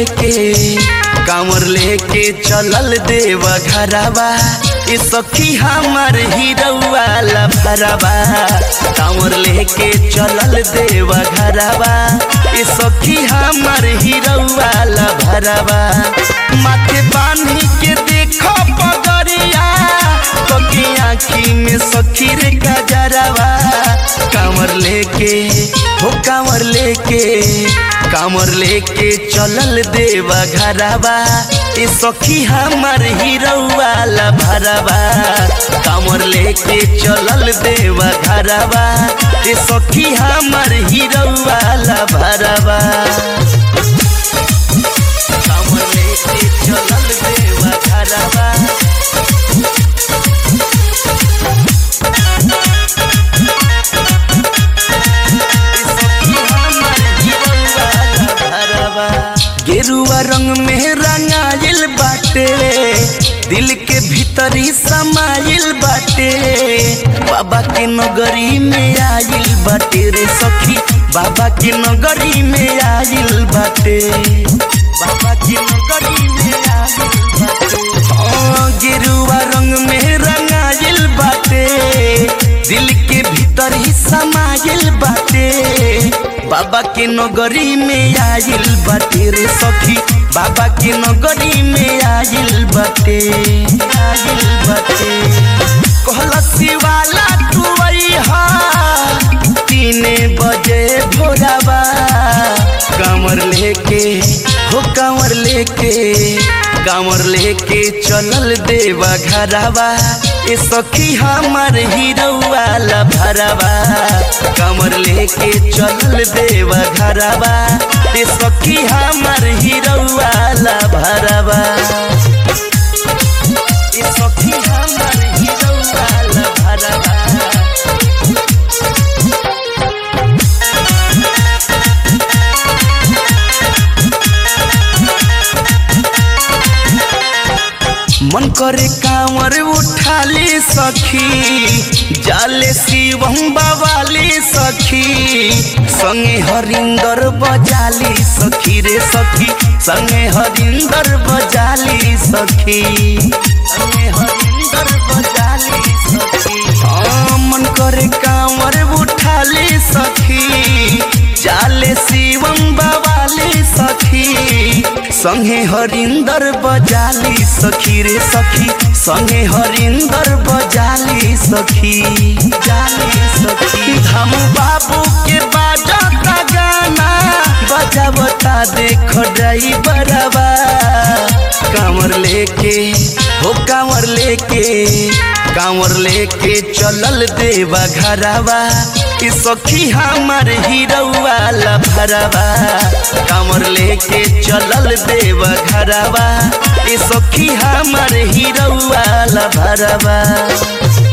लेके कांवर लेके चलल देव घरवा ए सखी हमर हीरौआ लफरवा कांवर लेके चलल देव घरवा ए सखी हमर हीरौआ लफरवा माथे बांधी के देखो पगरिया तोके आँखी में सखी रे गजरवा कांवर लेके हो कांवर लेके कांवर लेके चलल देवा घरवा ए सखी हमर हीरौआ भरवा कांवर लेके चलल देवा घरवा ए सखी हमर हीरौआ भरवा कांवर लेके चलल देवा घरवा गेरुआ रंग में रंगाइल बाटे दिल के भीतरी समाइल बाटे बाबा के नगरी में आइल बाटे रे सखी बाबा के नगरी में आइल बाटे बाबा के नगरी में आइल बाटे हाँ, गेरुआ रंग में रंगाइल बाटे दिल के भीतर ही समाइल बाटे बाबा के नगरी में आइल बाटे रे सखी बाबा के नगरी में आइल बाटे आइल बाटे कहला शिवाला तू हा तीने बजे भोराबा कांवर लेके हो कांवर लेके कांवर लेके चलल देवा घरवा ए सखी हमर हीरौआ भरवा कांवर लेके चलल देवा घरवा ए सखी हमर हीरौआ भरवा ए सखी हमर हीरौआ भरवा मन करे कांवर उठाली सखी जाले शिवम बवाली सखी संगे हरिंदर बजाली सखी रे सखी संगे हरिंदर बजाली सखी संगे हरिंदर बजाली सखी हाँ, मन करे कांवर उठाली सखी जाले शिवम बवाली सखी संगे हरिंदर बजाली सखी रे सखी संगे हरिंदर बजाली सखी जाली सखी धाम बाबू के बाजता गाना बजावता देख ड्राइवरवा कांवर लेके हो कांवर लेके कांवर लेके चलल देवा घरवा कि सखी हमर हीरौआ भरवा कांवर लेके चलल देवा घरवा ए सखी हमर हीरौआ भरवा